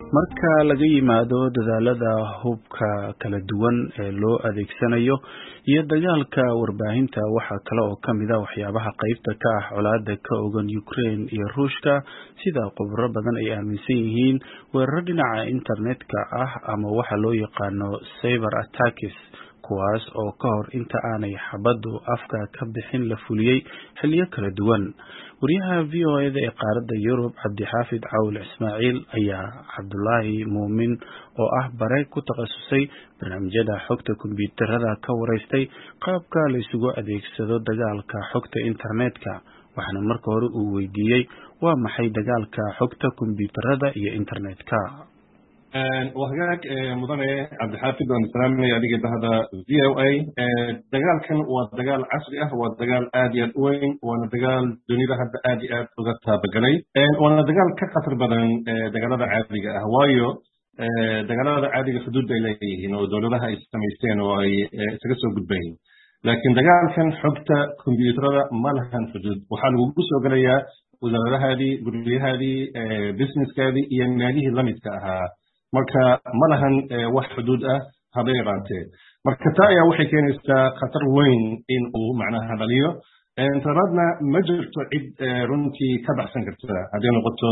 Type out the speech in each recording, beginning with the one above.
marka laga yimaado dadaalada hubka kala duwan ee loo adeegsanayo iyo dagaalka warbaahinta waxaa kale oo ka mid a waxyaabaha qaybta ka ah colaada ka ogan Ukraine iyo Ruushka sida khubaro badan ay aaminsan yihiin weeraro dhinaca internetka ah ama waxa loo yaqaano cyber attacks kuwaas oo ka hor inta aanay xabaddu afka ka bixin la fuliyey xilliyo kala duwan wariyaha v o eda ee qaaradda yurub cabdixaafid cawl ismaaciil ayaa cabdulaahi muumin oo ah bare ku takhasusay barnaamijyada xogta kombiyuutarada ka waraystay qaabka la isugu adeegsado dagaalka xogta internetka waxaana marka hore uu weydiiyey waa maxay dagaalka xogta kombiyuutarada iyo internetka waa hagaag mudane cabdixaafid waan salaamaya adiga bahda v o a dagaalkan waa dagaal casri ah waa dagaal aad iyo aad u weyn waana dagaal dunida hadda aad iyo aad uga taabagalay waana dagaal ka khatar badan dagaalada caadiga ah waayo dagaalada caadiga xuduud bay leeyihiin oo dowladaha ay samaysteen oo ay isaga soo gudbayin laakiin dagaalkan xogta kombiyuutarada ma lahan xuduud waxaa lagugu soo gelayaa wasaaradahaadii guryahaadii businesskaadii iyo meelihii lamidka ahaa marka ma lahan wax xuduud ah haba yaraantee marka taa ayaa waxay keenaysaa khatar weyn in uu macnaha dhaliyo interneedna ma jirto cid runtii ka baxsan karta hadday noqoto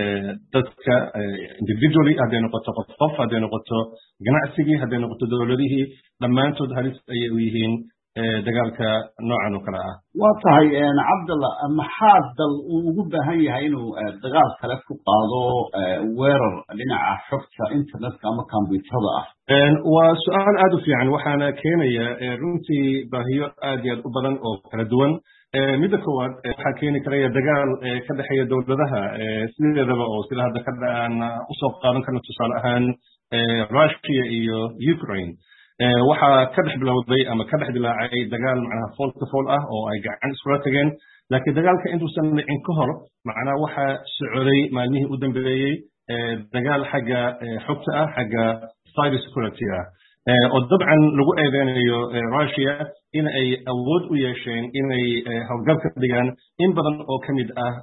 dadka individually hadday noqoto qof qof hadday noqoto ganacsigii hadday noqoto dowladihii dhammaantood halis ayay u yihiin dagaalka noocan oo kale ah waa tahay cabdalla maxaa dal uu ugu baahan yahay inuu dagaal kale ku qaado weerar dhinaca xogta internetka ama kombyuutarada ah waa su-aal aad u fiican waxaana keenaya runtii baahiyo aad iyo aad u badan oo kala duwan midda koowaad waxaa keeni karaya dagaal ka dhexeeya dowladaha sideedaba oo sida hadda ka aan usoo qaadan karno tusaale ahaan russia iyo ukraine waxaa ka dhex bilowday ama ka dhex dilaacay dagaal macnaha fool ka fool ah oo ay gacan iskula tageen laakiin dagaalka intuusan dhicin ka hor macnaha waxaa socday maalmihii u dambeeyey dagaal xagga xogta ah xagga cyber security ah oo dabcan lagu eedeynayo russia in ay awood u yeesheen inay howlgal ka dhigaan in badan oo ka mid ah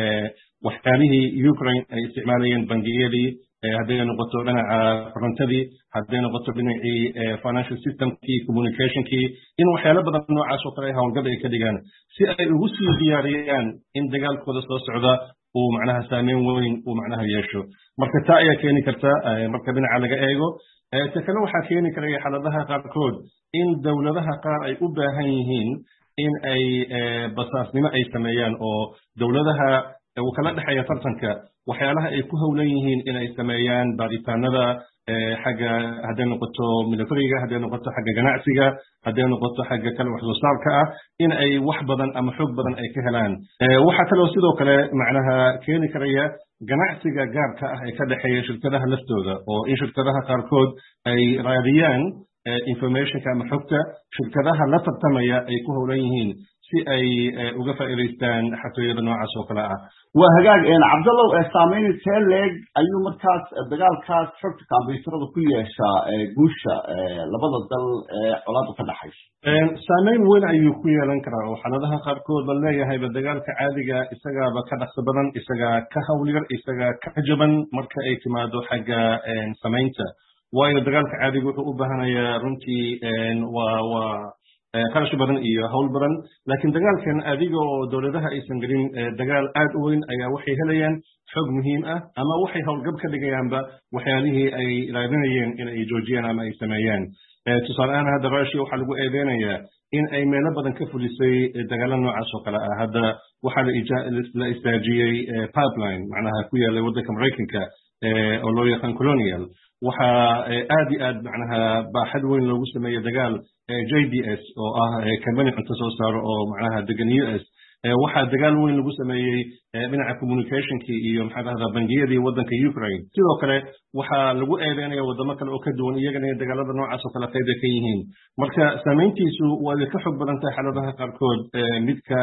waxyaalihii ukraine ay isticmaalayeen bangiyadii hadday noqoto dhinaca korontadii hadday noqoto dhinacii financial systemkii communicationkii in waxyaalo badan noocaas oo kale howlgad ay ka dhigaan si ay ugu sii diyaariyaan in dagaalkooda soo socda uu macnaha saameyn weyn uu macnaha yeesho marka taa ayaa keeni karta marka dhinaca laga eego ta kale waxaa keeni karaya xaaladaha qaarkood in dowladaha qaar ay u baahan yihiin in ay basaasnimo ay sameeyaan oo dowladaha uu kala dhexeeya tartanka waxyaalaha ay ku howlan yihiin inay sameeyaan baaritaanada xagga hadday noqoto militariga hadday noqoto xagga ganacsiga hadday noqoto xagga kale wax soo saarka ah in ay wax badan ama xoog badan ay ka helaan waxaa kaloo sidoo kale macnaha keeni karaya ganacsiga gaarka ah ee ka dhexeeya shirkadaha laftooda oo in shirkadaha qaarkood ay raadiyaan informationka ama xogta shirkadaha la tartamaya ay ku howlan yihiin si ay uga faa'iidaystaan xatooyada noocaas oo kale ah waa hagaag cabdallow saamayn intee leeg ayuu markaas dagaalkaas xogta kombyuutarada ku yeeshaa guusha labada dal ee colaadu ka dhaxayso saamayn weyn ayuu ku yeelan karaa oo xaaladaha qaarkood la leeyahayba dagaalka caadiga isagaaba ka dhaqso badan isagaa ka hawlyar isagaa ka jaban marka ay timaado xagga samaynta waayo dagaalka caadiga wuxuu u baahanayaa runtii waa waa qarash badan iyo hawl badan laakiin dagaalkan adiga oo dowladaha aysan gelin dagaal aad u weyn ayaa waxay helayaan xog muhiim ah ama waxay howlgab ka dhigayaanba waxyaalihii ay raadinayeen in ay joojiyaan ama ay sameeyaan tusaale ahaan hadda russia waxaa lagu eedeynayaa in ay meelo badan ka fulisay dagaalo noocaas oo kale ah hadda waxaa la istaajiyey pipeline macnaha ku yaallay waddanka maraykanka oo loo yaqaan colonial waxaa aad iyo aad macnaha baaxad weyn loogu sameeyey dagaal j d s oo ah company cunto soo saaro oo macnaha degan u s waxaa dagaal weyn lagu sameeyey dhinaca communicationkii iyo maxaa dhahdaa bangiyadii waddanka ukraine sidoo kale waxaa lagu eedeynaya waddamo kale oo ka duwan iyagana in dagaalada noocaas oo kale qayb ay ka yihiin marka saamayntiisu waa ka xog badan tahay xaaladaha qaarkood midka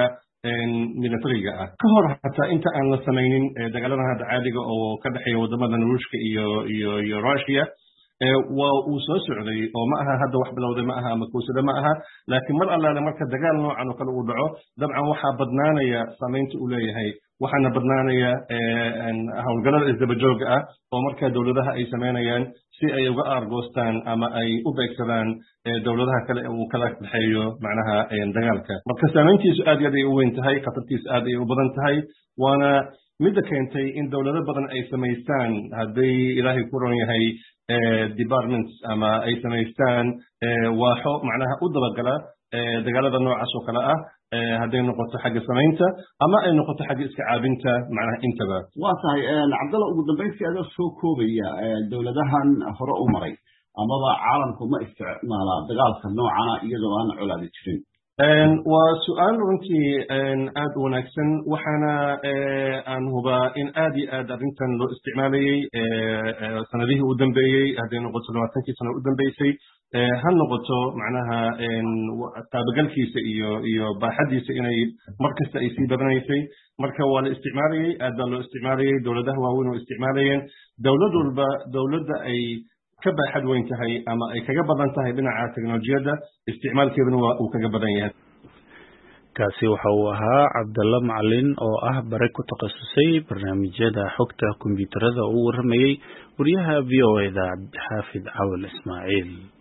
militariga ah ka hor hataa inta aan la samaynin dagaaladan hadda caadiga oo ka dhexeeya waddamadan ruushka iyo iyo iyo russia waa uu soo socday oo ma aha hadda wax bilowday ma aha ama kowsada ma aha laakiin mar allaale marka dagaal noocan oo kale uu dhaco dabcan waxaa badnaanaya saamaynta uu leeyahay waxaana badnaanaya howlgallada isdabajooga ah oo markaa dowladaha ay samaynayaan si ay uga aargoostaan ama ay u beegsadaan dowladaha kale uu kala dhexeeyo macnaha dagaalka marka saamayntiisu aad iyo aad ay u weyn tahay khatartiisu aad ay u badan tahay waana midda keentay in dowlado badan ay samaystaan hadday ilaahay ku ron yahay departments ama ay samaystaan waaxo macnaha u dabagala dagaalada noocaas oo kale ah hadday noqoto xagga samaynta ama ay noqoto xagga iska caabinta macnaha intaba waa tahay cabdalla ugu dambayntii adoo soo koobaya dowladahan hore u maray amaba caalamku ma isticmaala dagaalka noocana iyadoo aan colaadi jirin waa su-aal runtii aad u wanaagsan waxaana aan hubaa in aad iyo aad arrintan loo isticmaalayey sanadihii u dambeeyey hadday noqoto labaatankii sano u dambeysay ha noqoto macnaha taabagalkiisa iyo iyo baaxaddiisa inay mar kasta ay sii badanaysay marka waa la isticmaalayey aad baa loo isticmaalayey dowladaha waaweyn oo isticmaalayeen dowlad walba dowladda ay ka baaxad weyn tahay ama ay kaga badan tahay dhinaca teknolojiyadda isticmaalkeeduna waa uu kaga badan yahay kaasi waxa uu ahaa cabdalla macalin oo ah bare ku takhasusay barnaamijyada xogta kombiyuutarada oo u warramayey wariyaha v o eda xaafid cawal ismaaciil